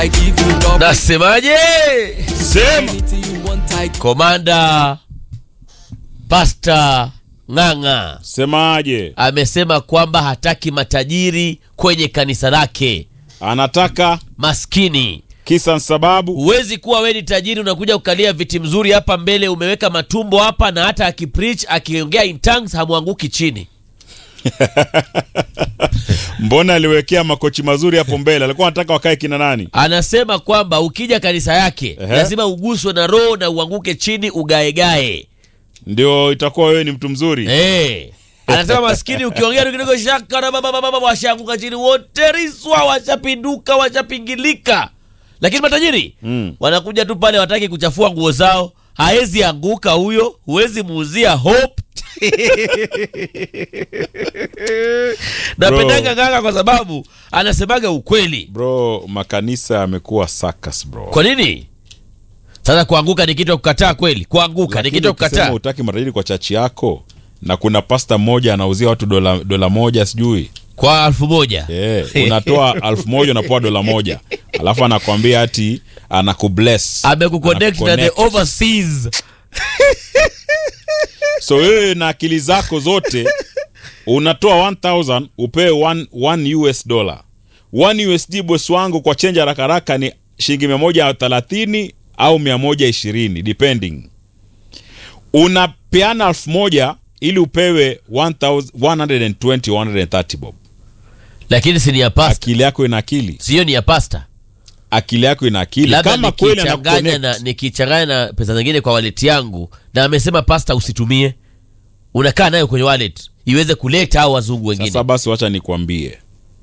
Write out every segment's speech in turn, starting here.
Nasemaje? Sema. Komanda Pasta Ng'ang'a Semaje? amesema kwamba hataki matajiri kwenye kanisa lake, Anataka maskini. kisa sababu. Huwezi kuwa we ni tajiri unakuja kukalia viti mzuri hapa mbele, umeweka matumbo hapa, na hata akipreach akiongea in tongues hamwanguki chini. Mbona aliwekea makochi mazuri hapo mbele? Alikuwa anataka wakae kina nani? Anasema kwamba ukija kanisa yake Ehe. lazima uguswe na roho na uanguke chini ugaegae. Ndio itakuwa wewe ni mtu mzuri. Eh. Anasema maskini ukiongea tu kidogo shaka na baba baba washaanguka chini wote riswa washapinduka washapingilika. Lakini matajiri Mm. wanakuja tu pale wataki kuchafua nguo zao. Haezi anguka huyo, huwezi muuzia hope. Napendanga Ng'ang'a kwa sababu anasemaga ukweli. Bro, makanisa yamekuwa circus bro. Kwa nini? Sasa kuanguka ni kitu ya kukataa kweli? Kuanguka ni Lakini kitu ya ukisema kukataa. utaki matajiri kwa chachi yako na kuna pasta mmoja anauzia watu dola, dola moja sijui Kwa elfu moja. Eh, unatoa alfu moja unapoa dola moja alafu anakwambia ati anakubless Amekuconnect na the Anakuconnect. overseas. so wewe na akili zako zote unatoa 1000 upewe 1 US dollar 1 USD boss wangu kwa chenja haraka haraka ni shilingi 130 au 120 depending unapeana elfu moja ili upewe 1000 120 130 bob Lakini si ni ya pasta. akili yako ina akili Sio ni ya pasta. akili yako ina akili Labda kama kweli ana nikichanganya na nikichanganya na pesa zingine kwa wallet yangu na amesema pasta usitumie. Unakaa nayo kwenye wallet iweze kuleta au wazungu wengine. Sasa basi wacha nikwambie.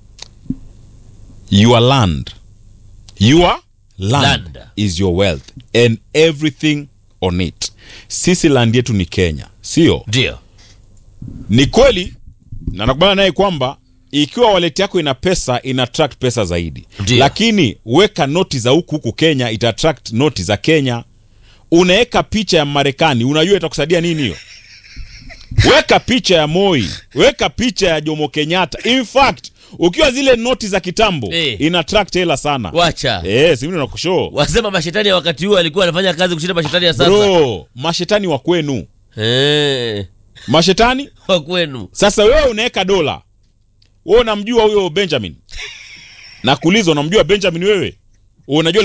Your land. Your land, Land. is your wealth and everything on it. Sisi land yetu ni Kenya, sio? Ndio. Ni kweli na nakubaliana naye kwamba ikiwa wallet yako ina pesa ina attract pesa zaidi. Ndio. Lakini weka noti za huku huku Kenya ita attract noti za Kenya. Unaweka picha ya Marekani, unajua itakusaidia nini hiyo? Weka picha ya Moi, weka picha ya Jomo Kenyatta. In fact, ukiwa zile noti za kitambo Eh. ina attract hela sana. Wacha. Eh, si mimi nakushow. Wasema mashetani ya wakati huo alikuwa anafanya kazi kushinda mashetani ya sasa. Bro, mashetani wa kwenu. Eh. Mashetani Kwa kwenu. Sasa wewe unaweka dola, wewe unamjua huyo Benjamin? Nakuuliza, unamjua Benjamin wewe? Unajua